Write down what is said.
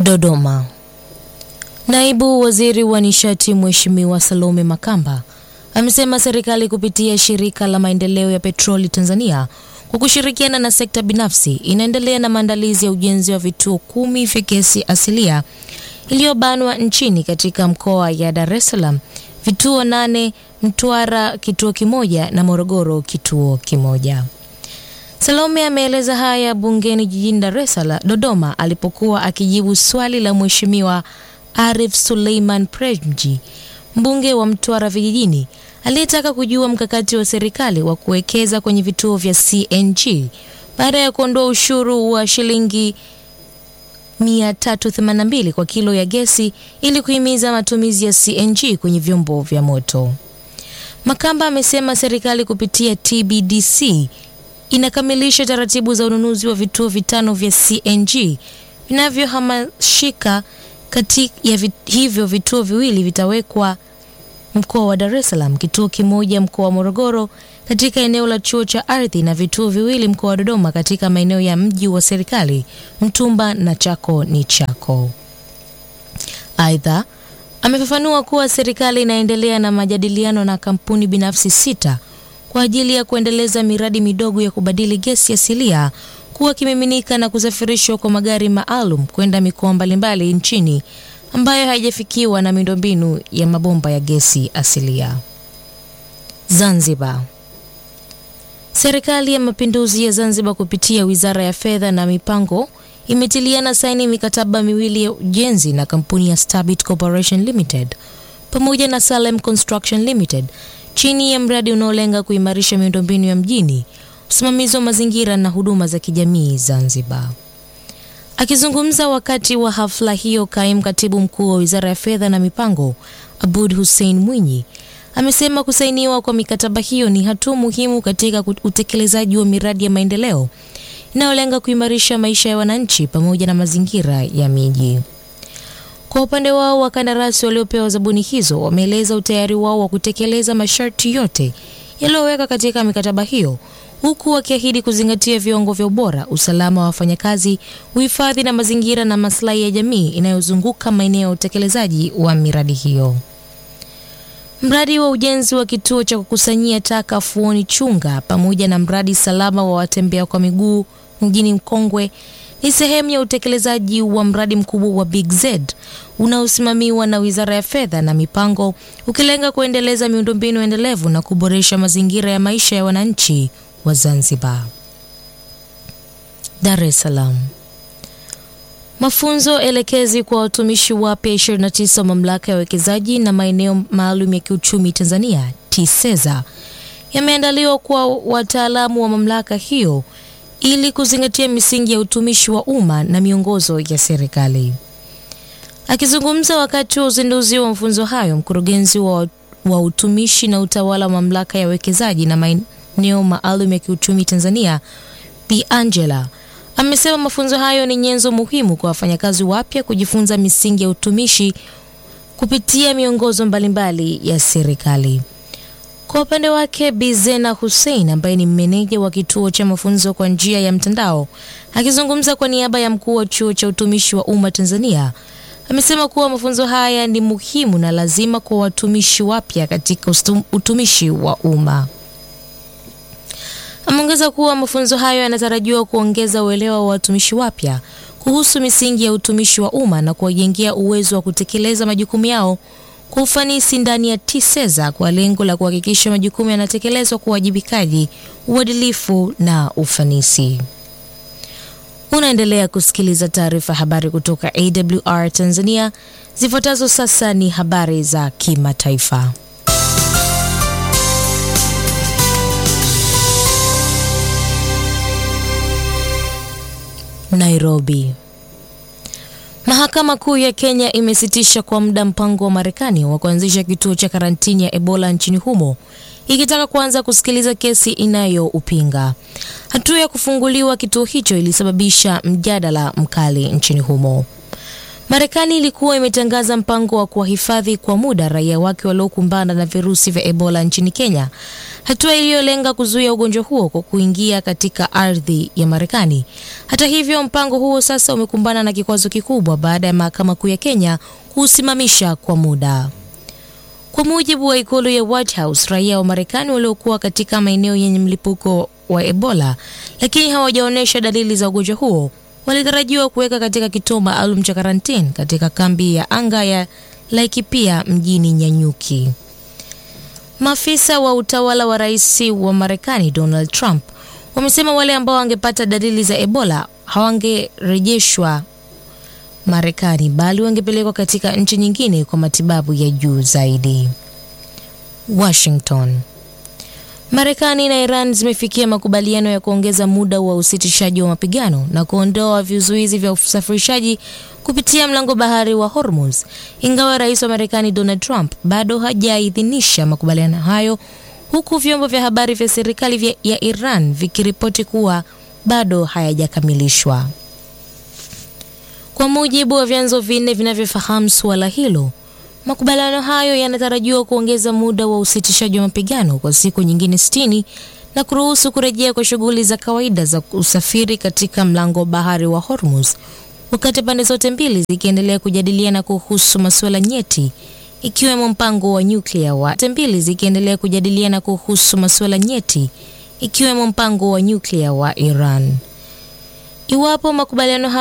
Dodoma. Naibu Waziri wa Nishati Mheshimiwa Salome Makamba amesema serikali kupitia shirika la maendeleo ya petroli Tanzania kwa kushirikiana na sekta binafsi inaendelea na maandalizi ya ujenzi wa vituo kumi vya gesi asilia iliyobanwa nchini katika mkoa ya Dar es Salaam, vituo nane, Mtwara kituo kimoja na Morogoro kituo kimoja. Salome ameeleza haya bungeni jijini Dar es Salaam Dodoma alipokuwa akijibu swali la Mheshimiwa Arif Suleiman Premji, mbunge wa Mtwara vijijini, aliyetaka kujua mkakati wa serikali wa kuwekeza kwenye vituo vya CNG baada ya kuondoa ushuru wa shilingi 382 kwa kilo ya gesi ili kuhimiza matumizi ya CNG kwenye vyombo vya moto. Makamba amesema serikali kupitia TBDC inakamilisha taratibu za ununuzi wa vituo vitano vya CNG vinavyohamashika. Kati ya vit, hivyo vituo viwili vitawekwa mkoa wa Dar es Salaam, kituo kimoja mkoa wa Morogoro katika eneo la chuo cha ardhi na vituo viwili mkoa wa Dodoma katika maeneo ya mji wa serikali Mtumba na Chako ni Chako. Aidha, amefafanua kuwa serikali inaendelea na majadiliano na kampuni binafsi sita kwa ajili ya kuendeleza miradi midogo ya kubadili gesi asilia kuwa kimiminika na kusafirishwa kwa magari maalum kwenda mikoa mbalimbali nchini ambayo haijafikiwa na miundombinu ya mabomba ya gesi asilia. Zanzibar. Serikali ya Mapinduzi ya Zanzibar kupitia Wizara ya Fedha na Mipango imetiliana saini mikataba miwili ya ujenzi na kampuni ya Stabit Corporation Limited pamoja na Salem Construction Limited chini ya mradi unaolenga kuimarisha miundombinu ya mjini, usimamizi wa mazingira na huduma za kijamii Zanzibar. Akizungumza wakati wa hafla hiyo, kaimu katibu mkuu wa Wizara ya Fedha na Mipango Abud Hussein Mwinyi amesema kusainiwa kwa mikataba hiyo ni hatua muhimu katika utekelezaji wa miradi ya maendeleo inayolenga kuimarisha maisha ya wananchi pamoja na mazingira ya miji. Kwa upande wao, wakandarasi waliopewa zabuni hizo wameeleza utayari wao wa kutekeleza masharti yote yaliyowekwa katika mikataba hiyo huku wakiahidi kuzingatia viwango vya ubora, usalama wa wafanyakazi, uhifadhi na mazingira na maslahi ya jamii inayozunguka maeneo ya utekelezaji wa miradi hiyo. Mradi wa ujenzi wa kituo cha kukusanyia taka Fuoni Chunga pamoja na mradi salama wa watembea kwa miguu mjini Mkongwe ni sehemu ya utekelezaji wa mradi mkubwa wa Big Z unaosimamiwa na Wizara ya Fedha na Mipango ukilenga kuendeleza miundombinu endelevu na kuboresha mazingira ya maisha ya wananchi wa Zanzibar. Dar es Salaam. Mafunzo elekezi kwa watumishi wapya 29 wa Mamlaka ya Uwekezaji na Maeneo Maalum ya Kiuchumi Tanzania TISEZA yameandaliwa kwa wataalamu wa mamlaka hiyo ili kuzingatia misingi ya utumishi wa umma na miongozo ya serikali. Akizungumza wakati wa uzinduzi wa mafunzo hayo, mkurugenzi wa, wa utumishi na utawala wa Mamlaka ya Uwekezaji na Maeneo Maalum ya Kiuchumi Tanzania Bi Angela amesema mafunzo hayo ni nyenzo muhimu kwa wafanyakazi wapya kujifunza misingi ya utumishi kupitia miongozo mbalimbali ya serikali. Kwa upande wake, Bi Zena Hussein ambaye ni meneja wa kituo cha mafunzo kwa njia ya mtandao, akizungumza kwa niaba ya mkuu wa chuo cha utumishi wa umma Tanzania, amesema kuwa mafunzo haya ni muhimu na lazima kwa watumishi wapya katika utumishi wa umma. Ameongeza kuwa mafunzo hayo yanatarajiwa kuongeza uelewa wa watumishi wapya kuhusu misingi ya utumishi wa umma na kuwajengea uwezo wa kutekeleza majukumu yao kwa ufanisi ndani ya TISEZA kwa lengo la kuhakikisha majukumu yanatekelezwa kwa uwajibikaji, uadilifu na ufanisi. Unaendelea kusikiliza taarifa habari kutoka AWR Tanzania. Zifuatazo sasa ni habari za kimataifa. Nairobi. Mahakama Kuu ya Kenya imesitisha kwa muda mpango wa Marekani wa kuanzisha kituo cha karantini ya Ebola nchini humo ikitaka kuanza kusikiliza kesi inayoupinga. Hatua ya kufunguliwa kituo hicho ilisababisha mjadala mkali nchini humo. Marekani ilikuwa imetangaza mpango wa kuwahifadhi kwa muda raia wake waliokumbana na virusi vya Ebola nchini Kenya, hatua iliyolenga kuzuia ugonjwa huo kwa kuingia katika ardhi ya Marekani. Hata hivyo, mpango huo sasa umekumbana na kikwazo kikubwa baada ya mahakama kuu ya Kenya kuusimamisha kwa muda. Kwa mujibu wa ikulu ya White House, raia wa Marekani waliokuwa katika maeneo yenye mlipuko wa Ebola lakini hawajaonyesha dalili za ugonjwa huo walitarajiwa kuweka katika kituo maalum cha karantini katika kambi ya anga ya Laikipia mjini Nyanyuki. Maafisa wa utawala wa rais wa Marekani Donald Trump wamesema wale ambao wangepata dalili za Ebola hawangerejeshwa Marekani bali wangepelekwa katika nchi nyingine kwa matibabu ya juu zaidi. Washington. Marekani na Iran zimefikia makubaliano ya kuongeza muda wa usitishaji wa mapigano na kuondoa vizuizi vya usafirishaji kupitia mlango bahari wa Hormuz, ingawa rais wa Marekani Donald Trump bado hajaidhinisha makubaliano hayo, huku vyombo vya habari vya serikali vya ya Iran vikiripoti kuwa bado hayajakamilishwa. Kwa mujibu wa vyanzo vinne vinavyofahamu suala hilo, makubaliano hayo yanatarajiwa kuongeza muda wa usitishaji wa mapigano kwa siku nyingine 60 na kuruhusu kurejea kwa shughuli za kawaida za usafiri katika mlango bahari wa Hormuz, wakati pande zote mbili zikiendelea kujadiliana kuhusu masuala nyeti ikiwemo mpango wa nyuklia wa mbili zikiendelea kujadiliana kuhusu masuala nyeti ikiwemo mpango wa nyuklia wa Iran. Iwapo makubaliano